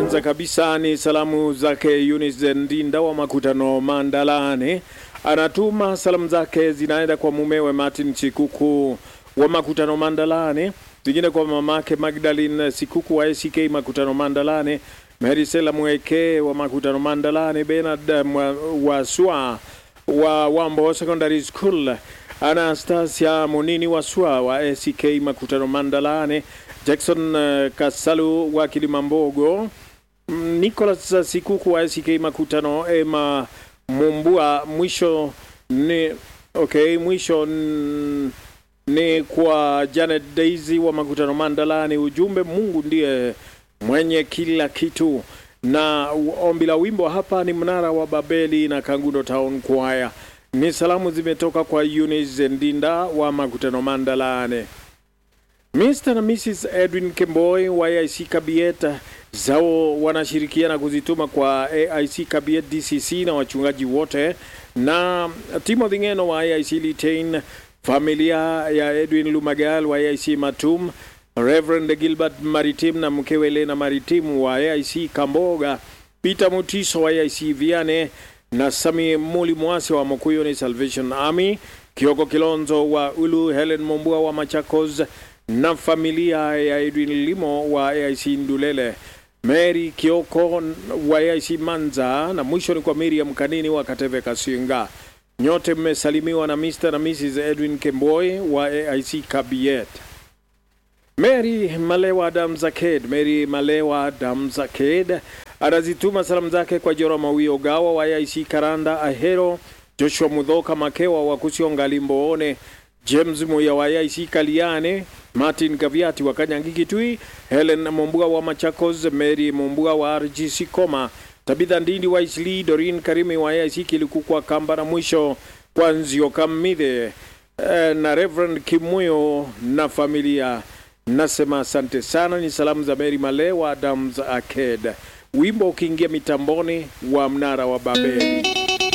kwanza kabisa ni salamu zake Eunice Ndinda wa makutano Mandalane. Anatuma salamu zake zinaenda kwa mumewe Martin Chikuku wa makutano Mandalane, zingine kwa mamake Magdalene Sikuku wa ACK makutano Mandalane, Mary Sela Mweke wa makutano Mandalane, Bernard wa Swa wa Wambo Secondary School, Anastasia Monini wa Swa wa ACK makutano Mandalane, Jackson uh, Kasalu wa Kilimambogo, Nicholas Sikuku wa ACK makutano, Emma Mumbua. Mwisho ni okay, mwisho n, ni kwa Janet Daisy wa makutano Mandalani. Ujumbe, Mungu ndiye mwenye kila kitu. Na ombi la wimbo hapa ni mnara wa Babeli na Kangundo Town Choir. Ni salamu zimetoka kwa Eunice Ndinda wa makutano Mandalane. Mr. na Mrs. Edwin Kemboi wa AIC Kabiet zao wanashirikiana kuzituma kwa AIC Kabiet DCC na wachungaji wote na Timothy Ngeno wa AIC Litain, familia ya Edwin Lumagal wa AIC Matum, Reverend Gilbert Maritim na mkewe Elena Maritim wa AIC Kamboga, Peter Mutiso wa AIC Viane na Sami Muli Mwasi wa Mokuyuni Salvation Army, Kioko Kilonzo wa Ulu, Helen Mombua wa Machakos na familia ya Edwin Limo wa AIC Ndulele, Mary Kioko wa AIC Manza na mwisho ni kwa Miriam Kanini wa Kateve Kasinga. Nyote mmesalimiwa na Mr. na Mrs. Edwin Kemboi wa AIC Kabiet. Mary Malewa Damzaked, Mary Malewa Damzaked anazituma salamu zake kwa Jora Mawio Gawa wa AIC Karanda Ahero, Joshua Mudhoka Makewa wa Kusionga Limboone, James Muya wa AIC Kaliane, Martin Gaviati wa Kanyangi Kitui, Helen Mombua wa Machakos, Mary Mombua wa RGC Koma, Tabitha Ndindi wa Isli, Dorin Karimi wa AIC Kilikukwa Kamba na mwisho kwa Nzio Kamidhe eh, na Reverend Kimuyo na familia. Nasema asante sana. Ni salamu za Mary Male wa Adams Arcade, wimbo ukiingia mitamboni wa mnara wa Babeli.